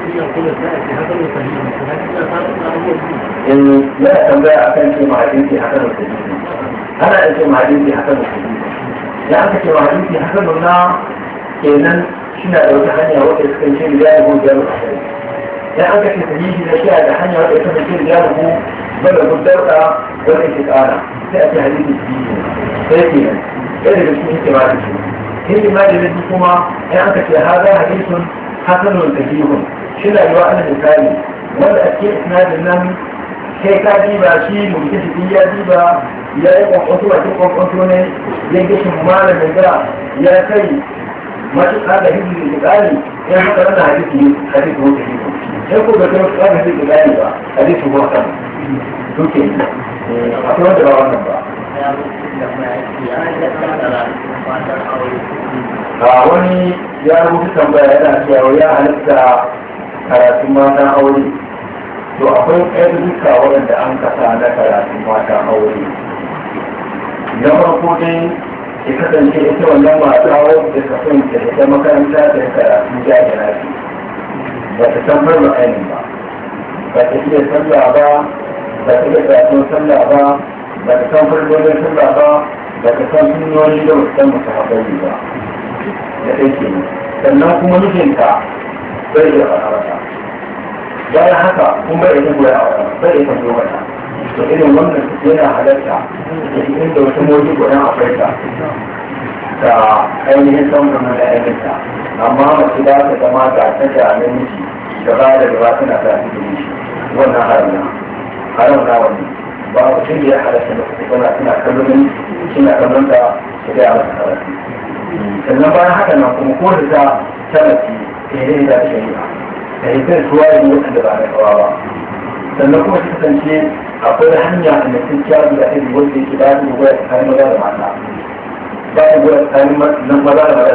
in ya tambaya akan ce mahadinci hasan sahihi ana da ce mahadinci hasan sahihi ya aka ce mahadinci hasan na kenan shina da wata hanya wadda suka ce da ya rubu da rubu ya aka ce sahihi na shiya da hanya wadda suka ce da ya rubu bada gudarka wanda ke kara sai a ce hadisi sahihi sai kenan ɗaya daga cikin hikima da shi hikima da biyu kuma ya aka ce haza hadisun hasanun sahihun shi na yiwa ana misali wanda a cikin isnadin nan kai ka diba shi mutum shi ya diba ya yi kwakwato a cikin kwakwato ne ya gishin malamin da ya kai matuƙa da hizbi da tsari ya haka rana hadisi hadisi ko ta hiko sai ko da kai matuƙa da hizbi da tsari ba hadisi ko kan duke akwai wanda ba wannan ba a wani ya rubuta tambaya yana cewa ya halitta karatun matan aure to akwai ɗaya duka waɗanda an kasa na karatun matan aure na farko dai ya kasance ita wannan mata wadda ta son ta ita makaranta da karatu jami'a ce ba ta san farma ainihin ba ba ta iya sallah ba ba ta iya karatun sallah ba ba ta san farmolin sallah ba ba ta san sunnoni da wasu san masu haɓari ba da ɗauke sannan kuma mijinta bai da faɗa mata bayan haka kun bai da goya a bai da goya mata to irin wannan yana halatta da inda wata motsi goyon akwai ta da ainihin samun da aikinta amma mace ba ta zama ga ta da namiji gaba da gaba tana ta fi da shi wannan haramna haramna wani ba ku tun da ya halatta da kuma tana tana kallon suna kallon da su ga masa karatu sannan bayan haka nan kuma ko da ta talafi ta yi da shari'a da yi kai tuwa yi waɗanda ba na kawa ba sannan kuma ta kasance akwai hanya da mutum kyawu da ake wanda yake ba su goya tsakanin maza da mata ba su goya tsakanin maza da mata